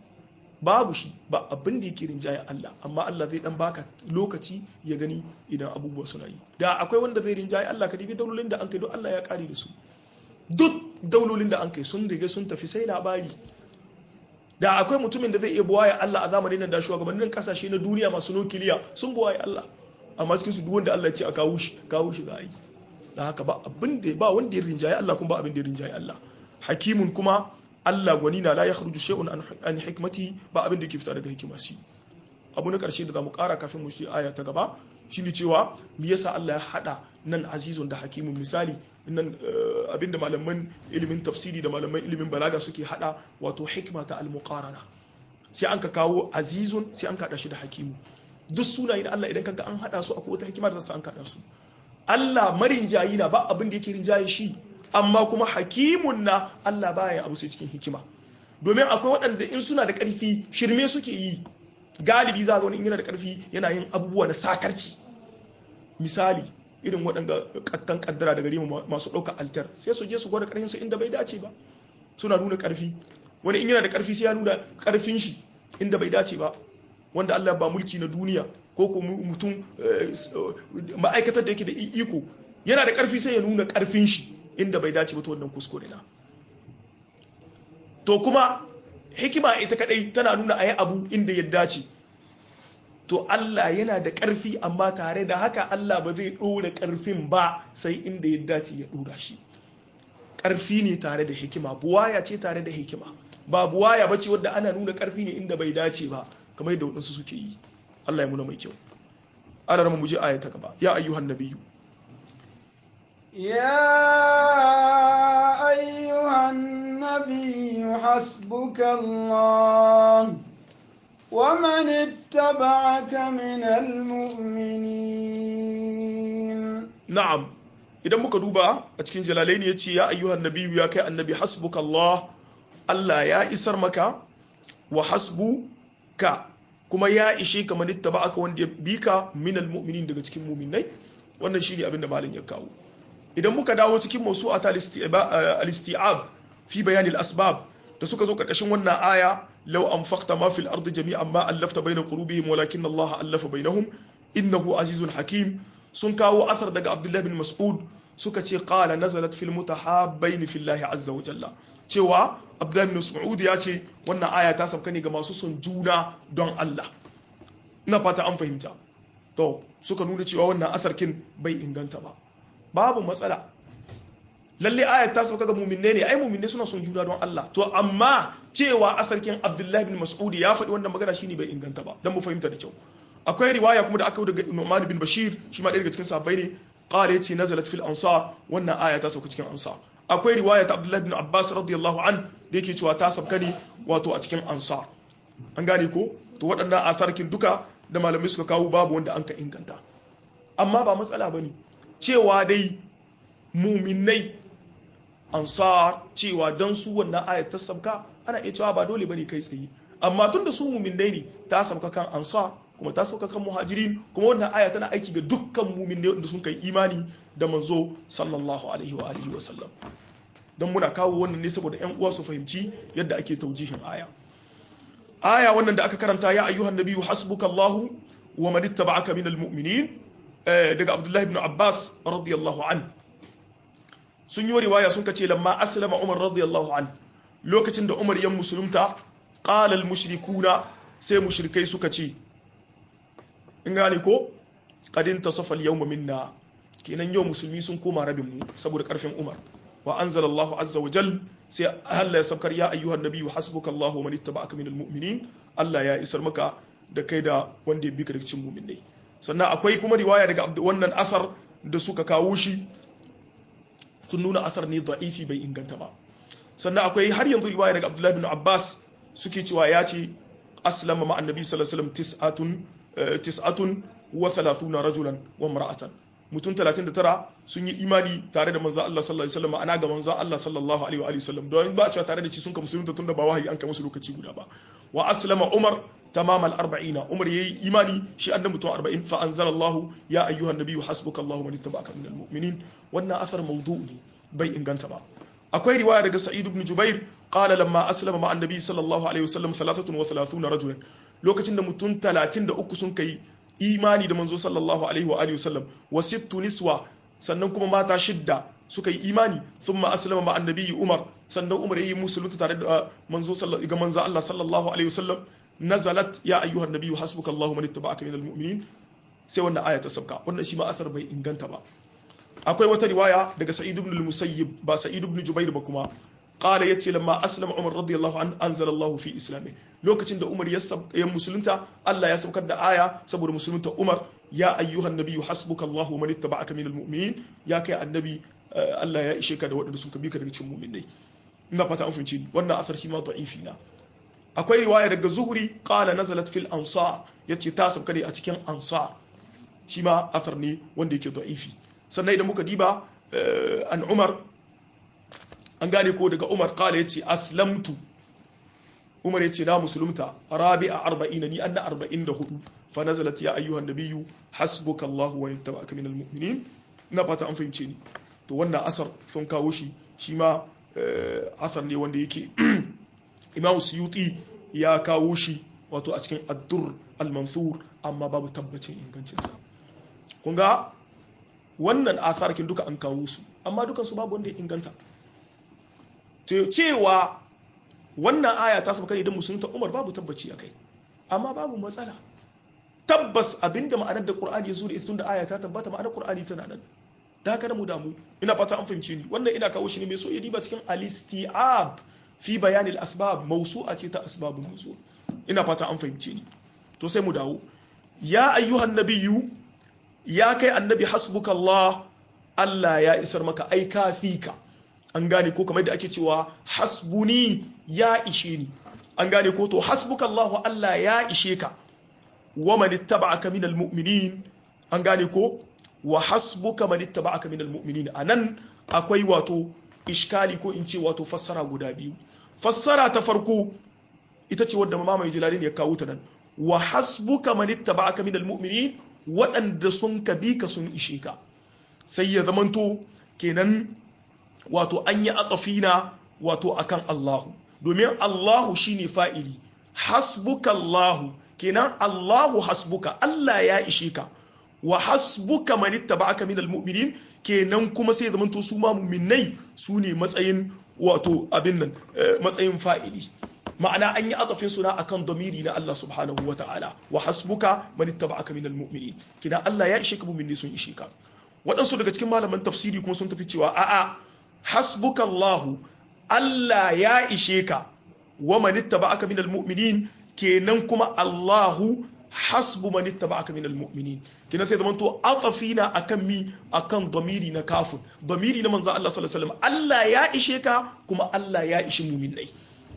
babu shi ba abin da yake rinjaye Allah amma Allah zai dan baka lokaci ya gani idan abubuwa suna yi da akwai wanda zai rinjaye Allah ka dibi daulolin da an kai don Allah ya kare da su duk daulolin da an kai sun riga sun tafi sai labari da akwai mutumin da zai iya buwaya Allah a zamanin nan da shugabannin kasashe na duniya masu nukiliya sun buwaye Allah amma cikin su duk wanda Allah ya ce a kawo shi kawo shi za a yi da haka ba abin da ba wanda ya rinjaye Allah kuma ba abin da ya rinjaye Allah hakimun kuma Allah gwani na la yakhruju shay'un an hikmati ba abin da yake fita daga hikima shi abu na karshe da zamu kara kafin mu shi aya ta gaba shine cewa me yasa Allah ya hada nan azizun da hakimun misali nan abinda malaman ilimin tafsiri da malaman ilimin balaga suke hada wato hikma ta al-muqarana sai an ka kawo azizun sai an kada shi da hakimu duk sunayen Allah idan kaga an hada su akwai wata hikima da an kada su Allah marin jayi na ba abin da yake rinjaye shi amma kuma hakimun na Allah baya abu sai cikin hikima domin akwai waɗanda in suna da ƙarfi shirme suke yi galibi za ga wani in yana da ƙarfi yana yin abubuwa na sakarci misali irin waɗanda kattan kaddara daga rima masu ɗauka altar sai su je su gwada ƙarfin su inda bai dace ba suna nuna ƙarfi wani in yana da ƙarfi sai ya nuna ƙarfin shi inda bai dace ba wanda Allah ba mulki na duniya ko ko mutum ma'aikatar da yake da iko yana da ƙarfi sai ya nuna ƙarfin shi inda bai dace ba ta wannan kuskure na to kuma hikima ita kadai tana nuna ayi abu inda ya dace to Allah yana da ƙarfi amma tare da haka Allah ba zai ɗora ƙarfin ba sai inda ya dace ya ɗora shi ƙarfi ne tare da hikima buwaya ce tare da hikima ba buwaya ba ce wadda ana nuna ƙarfi ne inda bai dace ba kamar yadda waɗansu suke yi Allah ya muna mai kyau ana rama mu je aya ta gaba ya ayyuhan nabiyyu يا أيها النبي حسبك الله ومن اتبعك من المؤمنين na'am idan muka duba a cikin jalalai ne ya ce ya ayyuhan nabiyyu ya kai annabi hasbuka Allah Allah ya isar maka wa hasbuka kuma ya ishe ka manitta ba aka wanda ya bi ka minal mu'minin daga cikin mu'minai wannan shine abin da malam ya kawo idan muka dawo cikin mawsu'at al-isti'ab fi bayan al-asbab da suka zo karkashin wannan aya law anfaqta ma fil ardi jami'an ma allafta bayna qulubihim walakin Allah allafa bainahum innahu azizun hakim sun kawo athar daga Abdullah bin Mas'ud suka ce qala nazalat fil mutahabbain fillahi azza wa jalla cewa Abdullah bin Mas'ud ya ce wannan aya ta sauka ne ga masu son juna don Allah ina fata an fahimta to suka nuna cewa wannan asarkin bai inganta ba babu matsala lalle ayat ta sauka ga mu'minne ne ai mu'minne suna son juna don Allah to amma cewa asarkin Abdullahi bin Mas'ud ya faɗi wannan magana shine bai inganta ba dan mu fahimta da kyau akwai riwaya kuma da aka yi daga Nu'man bin Bashir shi ma ɗaya daga cikin sahabbai ne qala yace nazalat fil ansar wannan aya ta sauka cikin ansar akwai riwaya ta Abdullahi bin Abbas radiyallahu an da yake cewa ta sauka ne wato a cikin ansar an gane ko to waɗannan asarkin duka da malamai suka kawo babu wanda an ka inganta amma ba matsala bane cewa dai muminai ansar cewa don su wannan ayat ta sabka ana iya cewa ba dole bane kai tsaye amma tun da su muminai ne ta sabka kan ansar kuma ta sauka kan muhajirin kuma wannan aya tana aiki ga dukkan muminai wanda sun kai imani da manzo sallallahu alaihi wa alihi wa sallam don muna kawo wannan ne saboda yan uwa su fahimci yadda ake taujihin aya aya wannan da aka karanta ya ayyuhan nabiyyu hasbukallahu wa man ittaba'aka minal mu'minin daga abdullahi ibn abbas radiyallahu an sun yi riwaya sun kace lamma aslama umar radiyallahu an lokacin da umar yan musulunta qala al mushrikuna sai mushrikai suka ce in gane ko qad intasafa al yawma minna kenan yau musulmi sun koma rabin mu saboda karfin umar wa anzala allah azza wa jal sai Allah ya saukar ya ayyuhan nabiyyu hasbukallahu wa man ittaba'aka minal mu'minin Allah ya isar maka da kai da wanda ya bi ka daga cikin mu'minai sannan akwai kuma riwaya daga wannan asar da suka kawo shi sun nuna asar ne da'ifi bai inganta ba sannan akwai har yanzu riwaya daga abdullahi bin abbas suke cewa ya ce aslama ma annabi sallallahu alaihi wasallam tis'atun tis'atun wa thalathuna rajulan wa mar'atan mutum 39 sun yi imani tare da manzo Allah sallallahu alaihi wasallam ana ga manzo Allah sallallahu alaihi wa sallam don ba cewa tare da shi sun ka musulunta tunda ba wahayi an kai musu lokaci guda ba wa aslama umar تمام الأربعين عمر يي إيماني شيء أن متوى أربعين فأنزل الله يا أيها النبي حسبك الله من اتبعك من المؤمنين وأن أثر موضوعي بي إن كنت با أكوي رواية رجل سعيد بن جبير قال لما أسلم مع النبي صلى الله عليه وسلم ثلاثة وثلاثون رجلا لو كتن متون ثلاثين دا أكسون كي إيماني دا منزو صلى الله عليه وآله وسلم وست نسوة sannan kuma mata shidda suka yi imani sun ma aslama ma annabi umar sannan umar yayi musulunta tare da manzo ga manzo Allah sallallahu alaihi wasallam nazalat ya ayyuhan nabiyyu hasbuka Allahu man ittaba'aka minal mu'minin sai wannan aya ta sauka wannan shi ma athar bai inganta ba akwai wata riwaya daga sa'id ibn al-musayyib ba sa'id ibn jubair ba kuma qala yace lamma aslama umar radiyallahu an anzala Allah fi islami lokacin da umar ya musulunta Allah ya saukar da aya saboda musulunta umar ya ayyuhan nabiyyu hasbuka Allahu man ittaba'aka minal mu'minin ya kai annabi Allah ya ishe ka da waɗanda suka bi ka daga cikin mu'minai ina fata an fahimci ni wannan athar shi ma da'ifi na akwai riwaya daga zuhuri qala nazalat fil ansar yace ta sauka ne a cikin ansar shi ma athar ne wanda yake da'ifi sannan idan muka diba an umar an gane ko daga umar qala yace aslamtu umar yace na musulunta rabi'a arba'ina ni anna arba'in da hudu fa nazalat ya ayyuhan nabiyyu hasbuka allah wa ittaba'aka minal mu'minin na fata an fahimce ni to wannan asar sun kawo shi shi ma asar ne wanda yake imamu suyuti ya kawo shi wato a cikin addur al-mansur amma babu tabbacin ingancinsa kun ga wannan atharkin duka an kawo su amma dukansu babu wanda ya inganta cewa wannan aya ta saba idan musulunta umar babu tabbaci a kai amma babu matsala tabbas abinda ma'anar da qur'ani ya zo da ita tunda aya ta tabbata ma'anar qur'ani tana nan da haka da mu damu ina fata an fahimce ni wannan ina kawo shi ne mai so ya diba cikin al-isti'ab fi bayanin asbab mausu'a ce ta asbabun nuzul ina fata an fahimce ni to sai mu dawo ya ayyuhan nabiyyu ya kai annabi hasbukallah Allah ya isar maka ai kafika an gane ko kamar da ake cewa hasbuni ya ishe ni an gane ko to hasbukallah Allah ya ishe ka wa man ittaba'aka minal mu'minin an gane ko wa hasbuka man ittaba'aka minal mu'minin anan akwai wato iskali ko in ce wato fassara guda biyu fassara ta farko ita ce wadda mamaye jilalin ya kawo ta nan wa hasbuka man ittaba'aka minal mu'minin waɗanda sun ka bi ka sun ishe ka sai ya zamanto kenan wato an yi aqafina wato akan Allahu domin Allahu shine fa'ili hasbuka Allahu kenan Allahu hasbuka Allah ya ishe ka wa hasbuka man ittaba'aka minal mu'minin kenan kuma sai zaman to su ma mu'minai su ne matsayin wato abin nan matsayin fa'ili ma'ana an yi atafin suna akan domiri na Allah subhanahu wa ta'ala wa hasbuka man ittaba'aka minal mu'minin kina Allah ya ishe ka mu'minai sun ishe ka waɗansu daga cikin malaman tafsiri kuma sun tafi cewa a'a hasbukallahu Allah ya ishe ka wa man ittaba'aka minal mu'minin kenan kuma Allahu hasbu man ittaba'aka minal mu'minin kenan sai zaman to atafina akan mi akan damiri na kafin damiri na manzo Allah sallallahu alaihi wasallam Allah ya ishe ka kuma Allah ya ishi mu'minai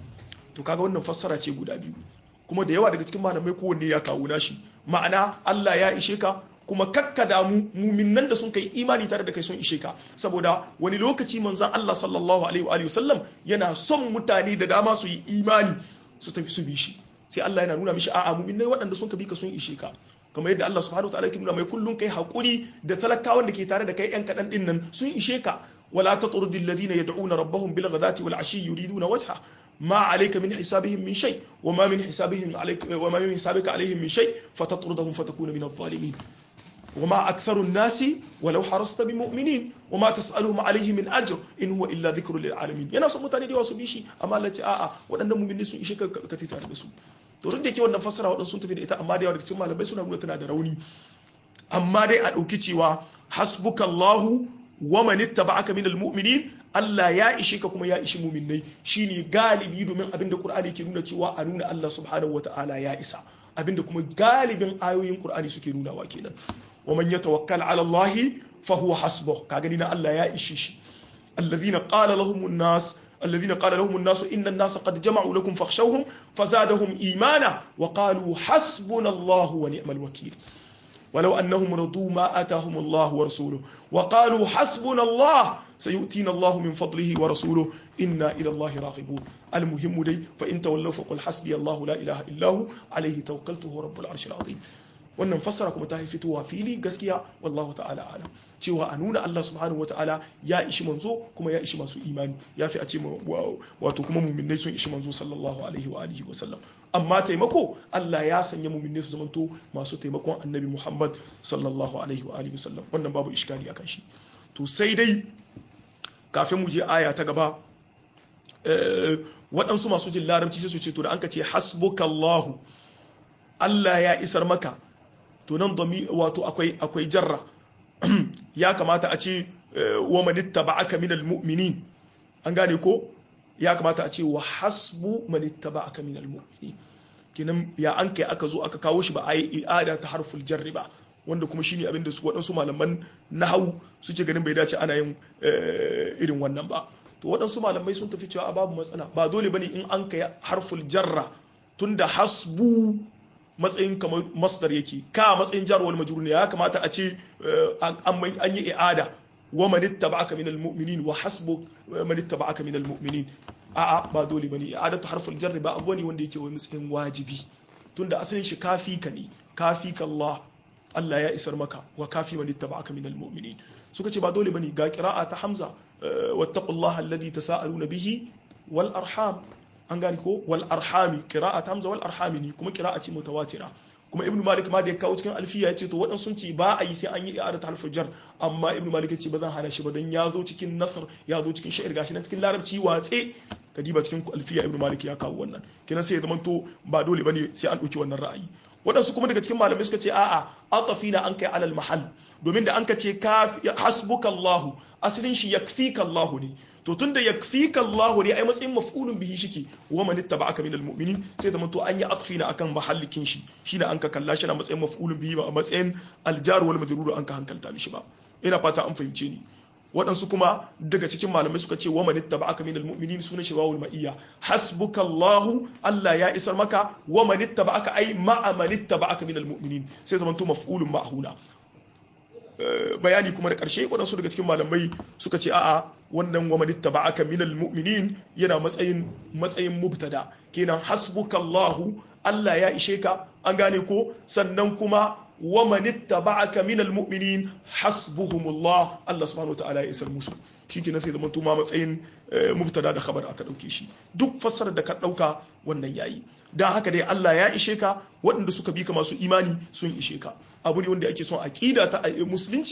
to kaga wannan fassara ce guda biyu kuma da yawa daga cikin malamai kowanne ya kawo nashi ma'ana Allah ya ishe ka kuma kakka damu muminan da sun kai imani tare da kai sun ishe ka saboda wani lokaci manzan Allah sallallahu alaihi wa sallam yana son mutane da dama su yi imani su tafi su bi shi sai Allah yana nuna mishi a'a muminai waɗanda sun ka bi ka sun ishe ka kamar yadda Allah subhanahu wataala yake nuna mai kullun kai hakuri da talakawan da ke tare da kai yan kadan din nan sun ishe ka wala tatrudil ladina yad'una rabbahum bil ghadati wal ashi yuriduna wajha ما عليك من حسابهم من شيء وما من حسابهم عليك وما من حسابك عليهم من شيء فتطردهم فتكون من الظالمين وما أكثر الناس ولو حرصت بمؤمنين وما تسألهم عليه من أجر إن هو إلا ذكر للعالمين yana son mutane da yawa su bi shi amma Allah ce a'a waɗannan mu'mini sun ishe ka ka tita da su to duk da yake wannan fassara waɗansu sun tafi da ita amma da yawa daga cikin malamai suna nuna tana da rauni amma dai a ɗauki cewa hasbukallahu wa man ittaba'aka minal mu'minin Allah ya ishe ka kuma ya ishi mu'minnai shine galibi domin abinda Qur'ani ke nuna cewa a nuna Allah subhanahu wata'ala ya isa abinda kuma galibin ayoyin Qur'ani suke nunawa kenan wa man yatawakkal 'ala Allah fa huwa hasbuh ka gani na Allah ya ishe shi alladhina qala lahum an-nas الذين قال لهم الناس إن الناس قد جمعوا لكم فاخشوهم فزادهم إيمانا وقالوا حسبنا الله ونعم الوكيل ولو أنهم رضوا ما آتاهم الله ورسوله وقالوا حسبنا الله سيؤتينا الله من فضله ورسوله إنا إلى الله راغبون المهم لي فإن تولوا فقل حسبي الله لا إله إلا هو عليه توكلت هو رب العرش العظيم wannan fassara kuma ta fitowa fili gaskiya wallahu ta'ala alam cewa a nuna Allah subhanahu wata'ala ya ishi manzo kuma ya ishi masu imani ya fi a ce wato kuma muminai sun ishi manzo sallallahu alaihi wa alihi wa sallam amma taimako Allah ya sanya muminai su zamanto masu taimakon annabi Muhammad sallallahu alaihi wa alihi wa sallam wannan babu iskali akan shi to sai dai kafin mu je aya ta gaba waɗansu masu jin larabci sai su ce to da an ka ce hasbukallahu Allah ya isar maka to nan domi wato akwai akwai jarra ya kamata a ce wa man ittaba'aka minal mu'minin an gane ko ya kamata a ce wa hasbu man ittaba'aka minal mu'minin kinan ya an kai aka zo aka kawo shi ba a yi i'ada ta harful jarri ba wanda kuma shine abin da su waɗansu malaman nahawu suke ganin bai dace ana yin irin wannan ba to waɗansu malamai sun tafi cewa babu matsala ba dole bane in an kai harful jarra tunda hasbu matsayin kamar masdar yake ka matsayin jar wal majrur ne ya kamata a ce an yi i'ada wa man ittaba'aka minal mu'minin wa hasbu man ittaba'aka minal mu'minin a'a ba dole bane i'adatu harful jar ba abu ne wanda yake wani matsayin wajibi tunda asalin shi kafi ka ne kafi ka Allah Allah ya isar maka wa kafi man ittaba'aka minal mu'minin suka ce ba dole bane ga qira'a ta Hamza wattaqullaha alladhi tasaaluna bihi wal arham an gani ko wal arhami qira'a hamza wal arhami ne kuma qira'a ce mutawatira kuma ibnu malik ma da ya kawo cikin alfiya yace to waɗansu sun ce ba a yi sai an yi i'adat harfin jar amma ibnu malik yace ba zan hana shi ba don ya zo cikin nasr ya zo cikin sha'ir gashi na cikin larabci watse kadiba cikin alfiya ibnu malik ya kawo wannan kenan sai ya zama to ba dole bane sai an ɗauki wannan ra'ayi waɗansu kuma daga cikin malamai suka ce a'a atafina an kai alal mahal domin da an ka ce hasbuka Allah asalin shi yakfika Allah ne to tunda yakfika Allah ne ai matsayin maf'ulun bihi shike wa man ittaba'aka minal mu'minin sai da to an yi atfina akan mahallikin shi shine an ka kalla shi na matsayin maf'ulun bihi ba a matsayin aljar wal majrur an ka hankalta mishi ba ina fata an fahimce ni waɗansu kuma daga cikin malamai suka ce wa man ittaba'aka minal mu'minin sunan shi wawul ma'iyya hasbukallahu Allah ya isar maka wa man ittaba'aka ai ma'a man ittaba'aka minal mu'minin sai zamanto maf'ulun ma'huna bayani kuma da ƙarshe waɗansu daga cikin malamai suka ce a'a wannan wa man ittaba'aka minal mu'minin yana matsayin matsayin mubtada kenan hasbukallahu Allah ya ishe ka an gane ko sannan kuma wa man ittaba'aka minal mu'minin hasbuhumullah Allah subhanahu wataala ya isar musu shikenan sai zaman ma matsayin mubtada da khabar aka dauke shi duk fassarar da ka dauka wannan yayi dan haka dai Allah ya ishe ka waɗanda suka bi ka masu imani sun ishe ka abu ne wanda ake son aqida ta musulunci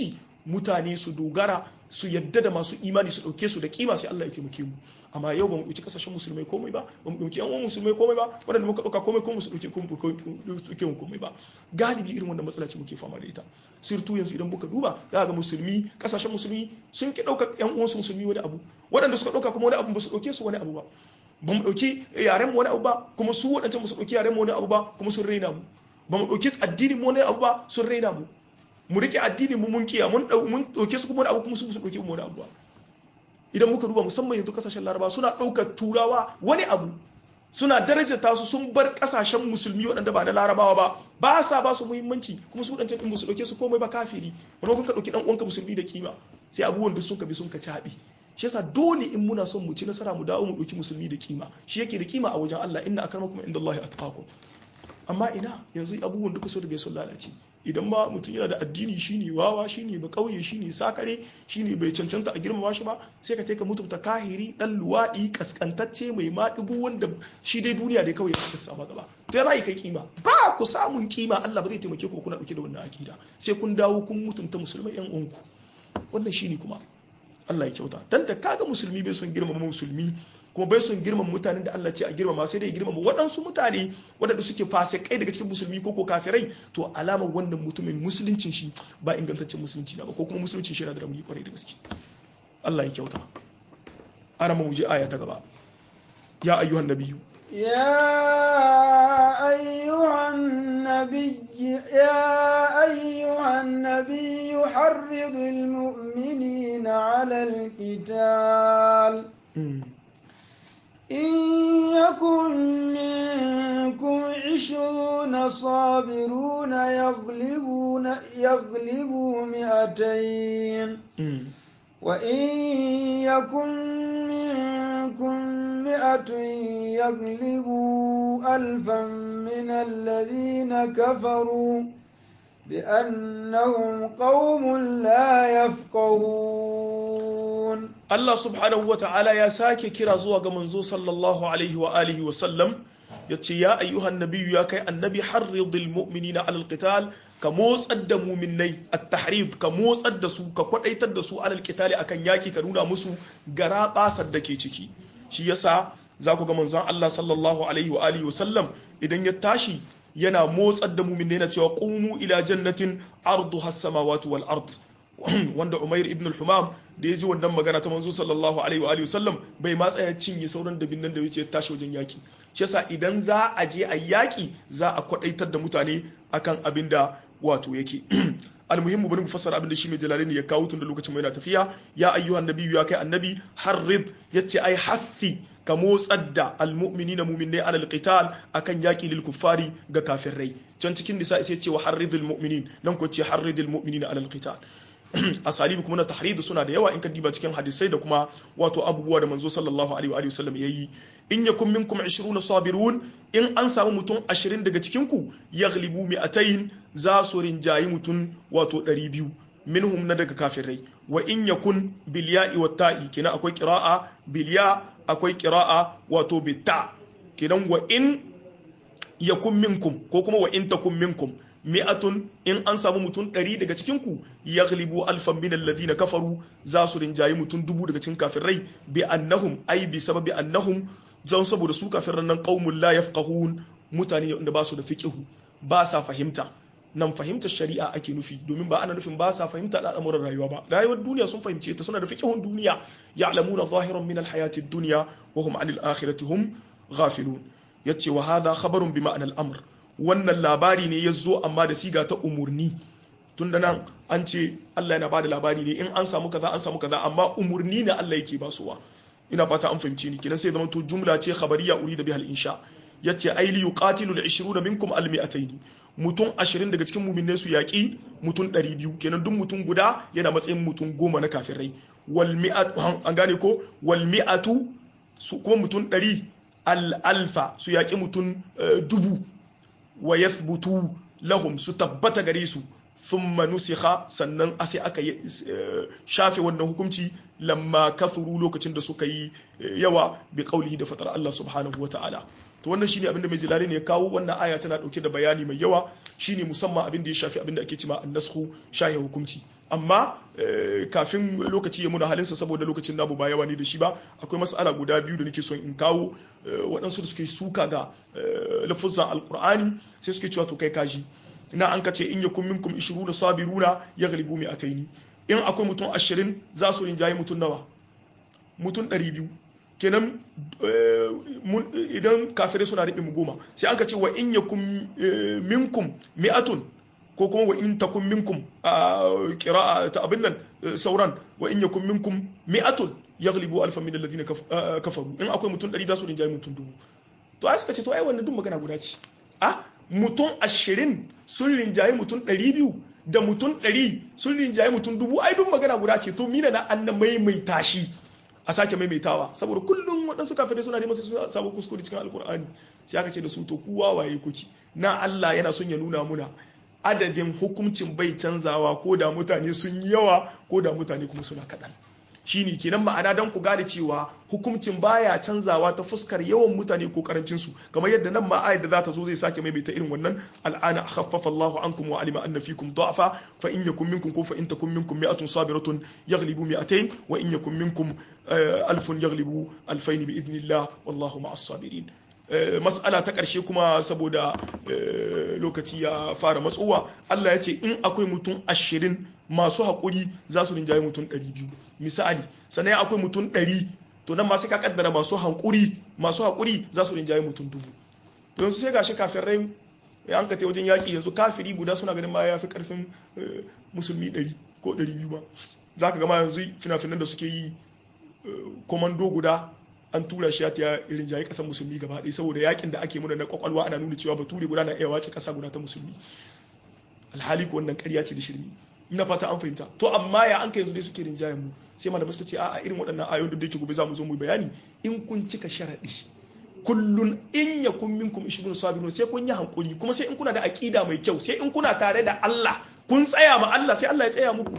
mutane su dogara su yadda da masu imani su dauke su da kima sai Allah ya taimake mu amma yau ba mu dauki kasashen musulmai komai ba ba mu dauki yan uwan musulmai komai ba wanda muka dauka komai kuma su dauke komai komai ba galibi irin wannan matsala ce muke fama da ita sirtu yanzu idan muka duba za ga musulmi kasashen musulmi sun ki dauka yan uwan su musulmi wani abu waɗanda suka dauka kuma wani abu ba su dauke su wani abu ba ba mu dauki yaren mu wani abu ba kuma su waɗancan ba su dauki yaren mu wani abu ba kuma sun raina mu ba mu dauki addinin mu wani abu ba sun raina mu mu rike addinin mu mun kiya mun mun dauke su kuma wani abu kuma su su dauke mu wani abu ba idan muka duba musamman yanzu kasashen laraba suna ɗaukar turawa wani abu suna darajata su sun bar kasashen musulmi waɗanda ba na larabawa ba ba sa ba su muhimmanci kuma su ɗancan ɗin su ɗauke su komai ba kafiri wani ka ɗauki ɗan uwanka musulmi da kima sai abubuwan da sun ka bi sun ka caɓi shi yasa dole in muna son mu ci nasara mu dawo mu ɗauki musulmi da kima shi yake da kima a wajen Allah inna akramakum indallahi atqakum amma ina yanzu abubuwan duka so daga sun lalace idan ma mutum yana da addini shine wawa shine ba kauye shine sakare shine bai cancanta a girmama shi ba sai ka taika mutunta kahiri dan luwadi kaskantacce mai maɗigo wanda shi dai duniya dai kawai ya sama gaba to ya za kai kima ba ku samun kima Allah ba zai taimake ku kuna dauke da wannan akida sai kun dawo kun mutunta musulmai yan uwanku wannan shine kuma Allah ya kyauta dan da kaga musulmi bai son girmama musulmi kuma bai son girmama mutanen da Allah ce a girmama sai dai girmama waɗansu mutane waɗanda suke fasikai daga cikin musulmi ko ko kafirai to alamar wannan mutumin musuluncin shi ba ingantaccen musulunci na ba ko kuma musuluncin shi yana da rauni kwarai da gaske Allah ya kyauta ana mu je aya ta gaba ya ayyuhan nabiyyu يا أيها النبي يا أيها النبي حرض المؤمنين على القتال إن يكن منكم عشرون صابرون يغلبون يغلبوا مئتين وإن يكن منكم مئة يغلبوا ألفا من الذين كفروا بأنهم قوم لا يفقهون Allah subhanahu wa ta'ala ya sake kira zuwa ga manzo sallallahu alaihi wa alihi wa sallam ya ce ya ayyuhan nabiyyu ya kai annabi harridil mu'minina alal qital ka motsar da muminai at-tahrid ka motsar da su ka kwadaitar da su alal qitali akan yaki ka nuna musu gara basar da ke ciki shi yasa za ku ga manzon Allah sallallahu alaihi wa alihi wa sallam idan ya tashi yana motsar da muminai na cewa qumu ila jannatin arduha as-samawati wal ard wanda Umair ibn al-Humam da ya ji wannan magana ta manzo sallallahu alaihi wa alihi wasallam bai ma tsaya cinye sauran dabin nan da yace tashi wajen yaki shi yasa idan za a je a yaki za a kwadaitar da mutane akan abin da wato yake almuhimmu bari mu fassara abin da shi mai jalalini ya kawo tun da lokacin mai na tafiya ya ayyuhan nabiyyu ya kai annabi harrid yace ai hathi ka motsar da almu'minina mu'minai alal qital akan yaki lil kuffari ga kafirai can cikin nisa sai ce wa harridul mu'minin nan ko ce harridul mu'minina alal qital asalibi kuma na tahridu suna da yawa in ka diba cikin hadisai da kuma wato abubuwa da manzo sallallahu alaihi wa sallam yayi in yakum minkum 20 sabirun in an samu mutum 20 daga cikin ku yaghlibu mi'atayn za su rinjayi mutum wato 200 minhum na daga kafirai wa in yakun bil ya'i wat ta'i kina akwai qira'a bil ya akwai qira'a wato bit ta kinan wa in yakun minkum ko kuma wa in takum minkum mi'atun in an samu mutum ɗari daga cikinku ya ghalibu alfan min alladhina kafaru za su rinjayi mutum dubu daga cikin kafirai bi annahum ai bi sababi annahum zan saboda su kafiran nan qaumul la yafqahun mutane wanda ba su da fiqihu ba sa fahimta nan fahimtar shari'a ake nufi domin ba ana nufin ba sa fahimta al'amuran rayuwa ba rayuwar duniya sun fahimce ta suna da fiqihun duniya ya'lamuna zahiran min alhayati ad-dunya wa hum 'anil akhirati hum ghafilun yace wa hadha khabarun bi ma'anal amr wannan labari ne ya zo amma da siga ta umurni tun da nan an ce Allah yana bada labari ne in an samu kaza an samu kaza amma umurni ne Allah yake basuwa ina fata an fahimci ni kenan sai zama to jumla ce khabariya urida bihal insha yace ai li yuqatilu al 20 minkum al mi'atayn mutum 20 daga cikin mu'minai su yaki mutum 200 kenan duk mutum guda yana matsayin mutum goma na kafirai wal mi'at an gane ko wal mi'atu su kuma mutum 100 al alfa su yaki mutum dubu wa yathbutu lahum su tabbata gare su thumma nusikha sannan a sai aka shafe wannan hukunci lamma kasuru lokacin da suka yi yawa bi qaulihi da fatar Allah subhanahu wa ta'ala to wannan shine abinda mai jilali ne ya kawo wannan aya tana dauke da bayani mai yawa shine musamman abin da ya shafi abin da ake cewa an-nasxu shahe hukunci amma kafin lokaci ya muna halinsa saboda lokacin namu ba yawa ne da shi ba akwai mas'ala guda biyu da nake son in kawo waɗansu da suke suka ga lafuzan alkur'ani sai suke cewa to kai kaji ina an kace in yakun minkum 20 sabiruna yaghlibu mi'ataini in akwai mutum 20 za su rinjaye mutum nawa mutum 200 kenan idan kafirai suna riɓe mu goma sai an ka ce wa in yakun minkum mi'atun ko kuma wa in takun minkum qira'a ta abin nan sauran wa in yakun minkum mi'atun yaghlibu alfan min alladhina kafaru in akwai mutum 100 za su rinjaye mutum dubu to ai suka ce to ai wannan duk magana guda ce ah mutum 20 sun rinjaye mutum 200 da mutum 100 sun rinjaye mutum dubu ai duk magana guda ce to mina na annan maimaita shi a sake maimaitawa saboda kullum waɗansu kafirai suna neman su samu kuskure cikin alkur'ani sai aka ce da su to kuwa waye kuki na Allah yana son ya nuna muna adadin hukuncin bai canzawa ko da mutane sun yi yawa ko da mutane kuma suna kaɗan shine kenan ma'ana don ku gane cewa hukuncin baya canzawa ta fuskar yawan mutane ko karancin su kamar yadda nan ma ayat da za ta zo zai sake maimaita irin wannan al'ana khaffafa Allahu ankum wa alima anna fikum da'fa fa in yakum minkum ko fa in takum minkum mi'atun sabiratun yaghlibu mi'atayn wa in yakum minkum alfun yaghlibu alfayn bi idnillah wallahu ma'as sabirin mas'ala ta ƙarshe kuma saboda lokaci ya fara matsowa Allah ya ce in akwai mutum ashirin masu haƙuri za su rinjaye mutum ɗari biyu misali sannan akwai mutum ɗari to nan masu ka kaddara masu haƙuri masu haƙuri za su rinjaye mutum dubu yanzu sai gashi kafin rai ya an ka wajen yaƙi yanzu kafiri guda suna ganin ma ya fi ƙarfin musulmi ɗari ko ɗari biyu ba za ka gama yanzu fina-finan da suke yi komando guda an tura shi ya ta irin jayi kasar musulmi gaba ɗaya saboda yakin da ake muna na kwakwalwa ana nuna cewa bature guda na iya wace kasa guda ta musulmi alhali ko wannan ƙarya ce da shirmi ina fata an fahimta to amma ya an kai yanzu dai suke rinjayen mu sai malamai suka ce a'a irin waɗannan ayoyin da yake gobe za mu zo mu bayani in kun cika sharaɗi kullun in ya kun minkum ishbun sabirun sai kun yi hankuri kuma sai in kuna da aqida mai kyau sai in kuna tare da Allah kun tsaya ma Allah sai Allah ya tsaya muku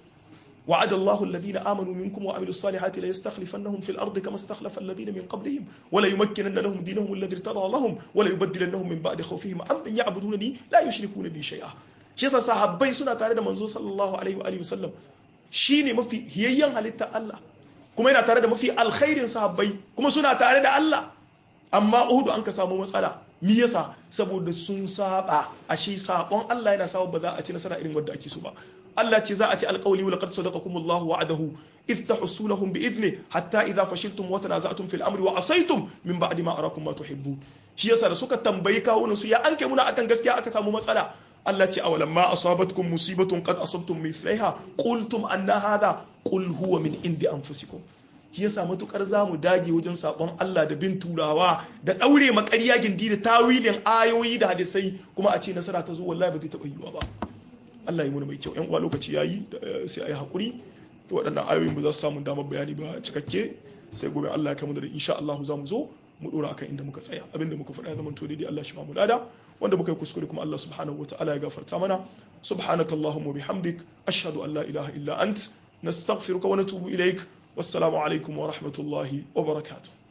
وعد الله الذين آمنوا منكم وعملوا الصالحات ليستخلفنهم في الأرض كما استخلف الذين من قبلهم ولا يمكنن لهم دينهم الذي ارتضى لهم ولا يبدلنهم من بعد خوفهم أمن يعبدونني لا يشركون بي شيئا shi yasa sahabbai suna tare da manzo sallallahu alaihi wa alihi wasallam shine mafi hiyayyen halitta Allah kuma yana tare da mafi alkhairin sahabbai kuma suna tare da Allah amma Uhud an ka samu matsala me yasa saboda sun saba ashe sabon Allah yana sawa ba za a ci nasara irin wanda ake so ba Allah ce za a ci alƙawli wa laqad sadaqakum Allah wa'adahu idh tahsunahum bi idni hatta idha fashiltum wa tanaza'tum fil amri wa asaytum min ba'di ma arakum ma tuhibbun shi yasa da suka tambayi kawunan su ya an kai muna akan gaskiya aka samu matsala Allah ce awalan ma asabatkum musibatun qad asabtum mithlaiha qultum anna hadha qul huwa min indi anfusikum shi yasa matukar zamu dage wajen sabon Allah da bin turawa da daure makarya gindi da tawilin ayoyi da hadisai kuma a ce nasara ta zo wallahi ba zai taba yiwa ba Allah ya muna mai kyau yan uwa lokaci yayi sai ayi hakuri waɗannan ayoyin ba za su samu damar bayani ba cikakke sai gobe Allah ya kama da insha Allah za mu zo mu dora akan inda muka tsaya abinda muka faɗa ya zama to daidai Allah shi ma mu lada wanda muka yi kuskure kuma Allah subhanahu wataala ya gafarta mana subhanakallahumma bihamdik ashhadu an la ilaha illa ant nastaghfiruka wa natubu ilaik wassalamu alaikum wa rahmatullahi wa barakatuh